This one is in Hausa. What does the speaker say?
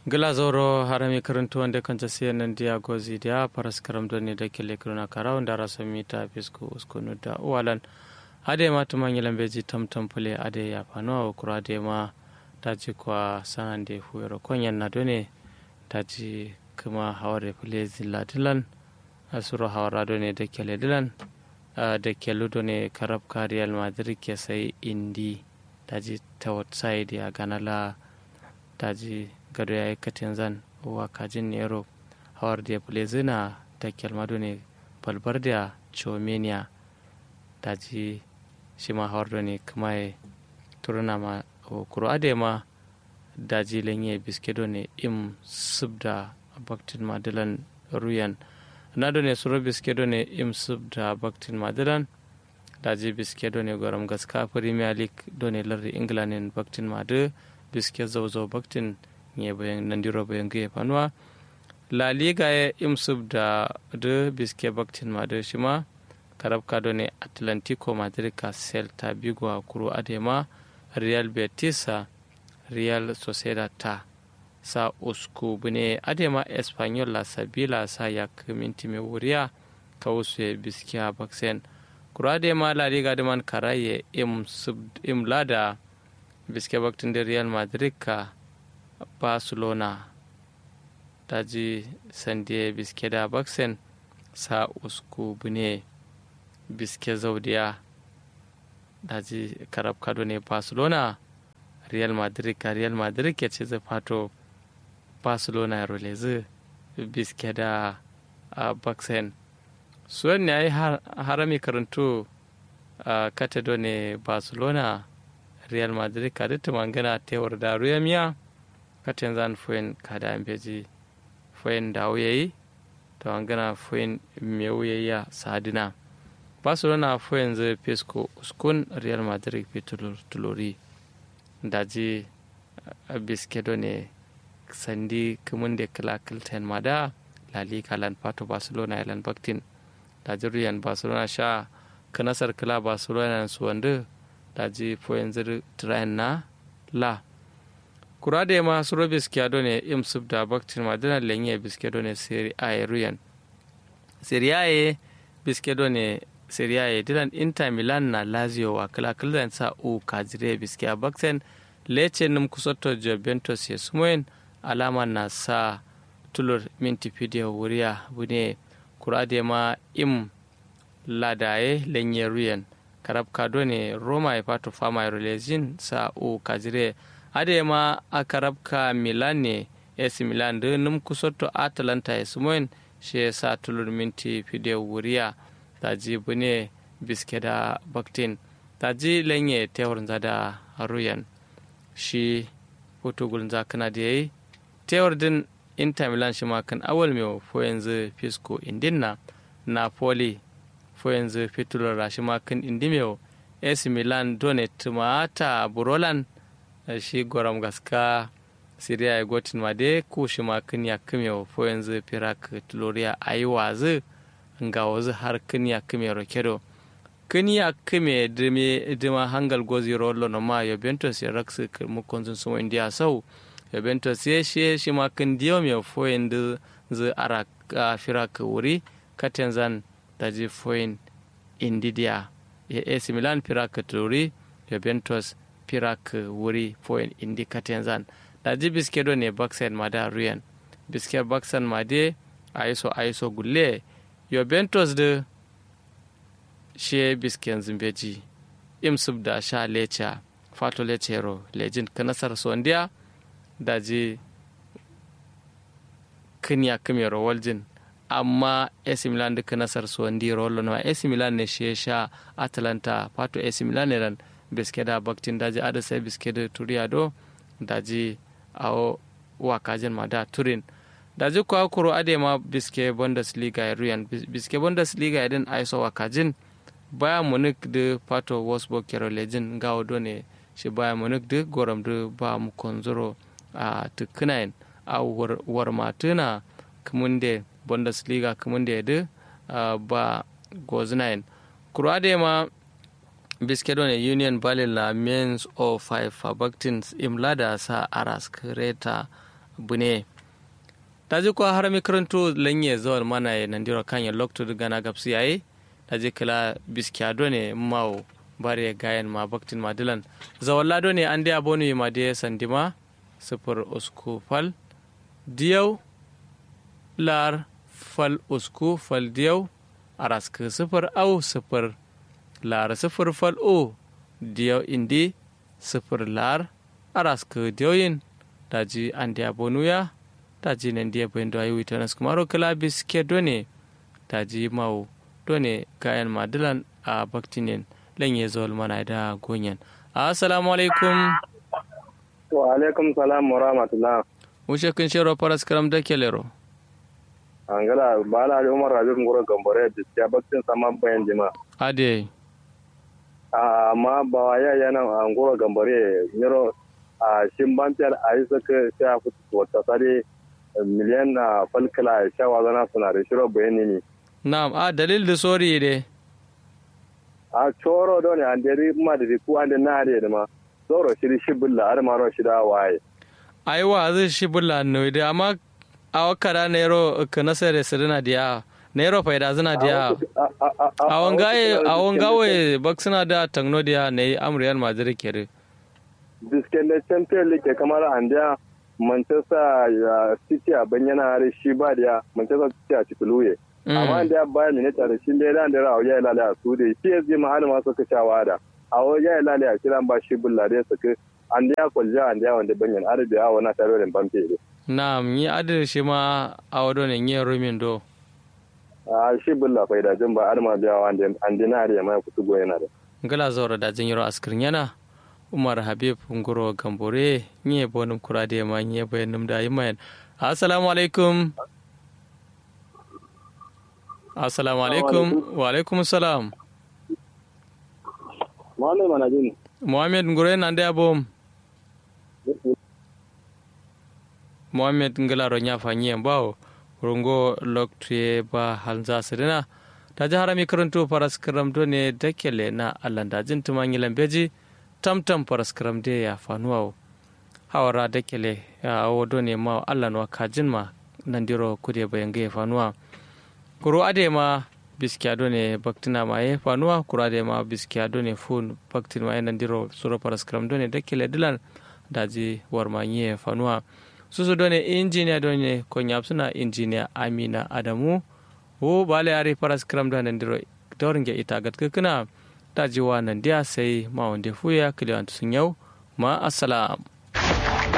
glazoro harami karantu wanda kan ta siya nan dia gozi dia paras karam doni da kele kiruna kara wanda rasa mita fisku uskunu da uwalan ade ma tuma nyilan beji tam tam pule ade ya pano kura ade ma taji kwa sanan de huero konyan na done taji kuma haware pule zilla dilan asuro hawara done da kele dilan da kelu done karab kariyal madrid ke sai indi taji tawat sai dia ganala taji gado ya yi katin zan wa kajin nero hawar da ya zina da kyalmado ne balbar da chomenia da ji shi ma hawar da ne kuma ya turuna ma kuro ade ma da ji lenye biskedo ne im subda baktin madilan ruyan na da ne suro biskedo ne im subda baktin madilan da ji biskedo ne gwaram gaska premier league do ne lardi england baktin madu biske zauzo baktin nye bayan nandiro bayan guye fanuwa la liga ya imsub da de biske baktin ma da shima karab kado ne atlantico madrid ka celta bigo a kuro adema real betis real sociedad ta sa usku bune adema espanyol la sabila sa ya minti mai wuriya ka wasu ya biske a baksen kuro adema la liga da man karaye im lada biske baktin da real madrid ka barcelona ta ji sande biske da baksen sa usku bune biske zaudiya da ji karab kado ne barcelona real madrid ka real madrid ke ce zai fato barcelona ya rolezi biske da baksen suwan ne ya yi harami karantu a katado ne barcelona real madrid ka duk mangana tewar da ruyamiya katen zan foyin kada ambeji foyin da wuyayi to an gana foyin me wuyayya sadina barcelona foyin zai pesco uskun real madrid fi tulori daji biskedo ne sandi kumun da kila kilten mada lali kalan pato barcelona ilan baktin daji ruyan barcelona sha kanasar kila barcelona su wanda daji foyin zai train na la kura da ma suro biskiado ne im sub da baktin madina lenye biskiado ne seri a ruyan seri a biskiado ne seri a dilan inter milan na lazio wa kala kala sa u kajire biskia bakten lece num kusoto juventus ya sumoyin alama na sa tulur minti fidiyo wuriya bune kura da ma im ladaye lenye ruyan karab kado ne roma ya fato fama relezin sa u kajire adema a karabka milan ne AC Milan da num kusoto Atalanta ya sumoyin shi ya sa tulur minti fide wuriya ta ji bune biske da baktin ta ji lenye tewar zada ruyan shi portugal za kana da yayi tewar din inter milan shi ma kan awal mai fo yanzu fisco indin na napoli fo yanzu fitular rashi ma kan indimeo AC Milan donet mata burolan shi goram gaska siriya ya gotin ma dai ku shi ma kin ya kime fo yanzu firak tuloriya ayi wazu nga wazu har kin ya kime rokedo kin ya kime dime dima hangal gozi rollo no ma Juventus ya raksu mu konzun sumo india sau Juventus ya shi shi ma kin diyo me fo yanzu zu ara firak wuri katenzan da ji foin indidia ya AC Milan firak tulori Juventus pirak wuri foin indi katenzan da ji biskedo ne baksen ma da ruyan biske baksen ma de aiso aiso gulle juventus da she bisken zimbeji imsub da sha lecha fato lechero lejin kanasar sondiya da ji kinya kimero waljin amma AC Milan duka nasar sondi rollo no AC Milan ne she sha Atalanta fato AC Milan ne ran biske da baktin daji ada sai biske da turiya do daji awo wakajin ma da turin daji kuwa kuro ade ma biske bundesliga ya ruyan biske bundesliga ya din aiso wakajin baya munich da pato wolfsburg kero lejin gawo do ne shi baya munich da goram da ba mu konzoro a tukkunayin a war matuna kamunde bundesliga kamunde da ba gozinayin kuro ade ma biskedon e union berlin la mens o five fabactins imlada sa aras kreta bune daji ko har mi karanto lanye zawal mana ya nandiro kanya lokto gana gapsi yayi daji kala biskiya ne mawo bare gayan ma baktin madilan zawalla do ne an da bonu ma de sandima sifir usku fal diyau lar fal usku fal diyau araska sifir au sifir lar sifir fal o diyau indi sifir lar araska diyoyin daji an da bonu ya daji nan dia bayin do ayi witanas kumaro kala biske do ne daji mawo do ne gayan madilan a baktinin lanye zuwa mana da gonyan assalamu alaikum wa alaikum salam wa rahmatullah wuce kun shero faras karam da kelero angala bala ali umar rabi ngoro gambore biskiya baktin sama bayan jima ade amma ba wa ya yana ngoro gambore nyoro a shin bampiyar a yi saka sai a fito wata tsare miliyan na falkala shawa zana suna da shiro bayani ne na'am a dalil da sori de a coro don an deri ma da ku an da na da ma zoro shiri shibulla har ma ro shida waye aiwa zai shibulla no de amma a wakara nairo ka nasare sirina dia nairo faida zina dia a wangaye a wangawe baksina da tangno dia ne amriyal madrid kere bisken da champion league kamar an da manchester city a banyana har shi ba da manchester city a cikuluye amma da baya minita da shi da dan da rawo ya lalaya su da PSG ma har ma suka shawa da a wajen ya lalaya kiran ba shi bulla da suka an da kwalja an da wanda banyan arabi a wana tare da bamfe ne na'am ni adar shi ma a wado ne yin rumin do a shi bulla faida jin ba har ma da wanda an dina da mai kutu go yana da ngala zawra da jin yaro askirin yana umar habib ngoro gambore nye bonum kurade ma nye bayanum da yimayan assalamu alaikum assalamu alaikum wa alaikum salam Muhammad Manajin. Muhammad ngure nan da bom. Muhammad ngala ro nya fanyi bawo rungo loktre ba halza sirina ta ji harami karanto faras karam do ne dakele na allanda jin tumanyi lambeji tamtam faras karam de ya fanuwa hawara dakele ya wodo ne ma allanwa kajin ma nan diro kude bayan ga ya fanuwa kuro ade ma biskiya do ne baktina ma ye fanuwa kuro ade ma biskiya do ne fun baktin ma nan diro suro paraskram do ne dakele dilan daji warma ye fanuwa susu do ne injiniya do ne ko suna injiniya amina adamu wo bale ari paraskram do nan diro doringe ita gat kana daji wa nan dia sai ma wonde fuya kiliyantu sun yau ma assalam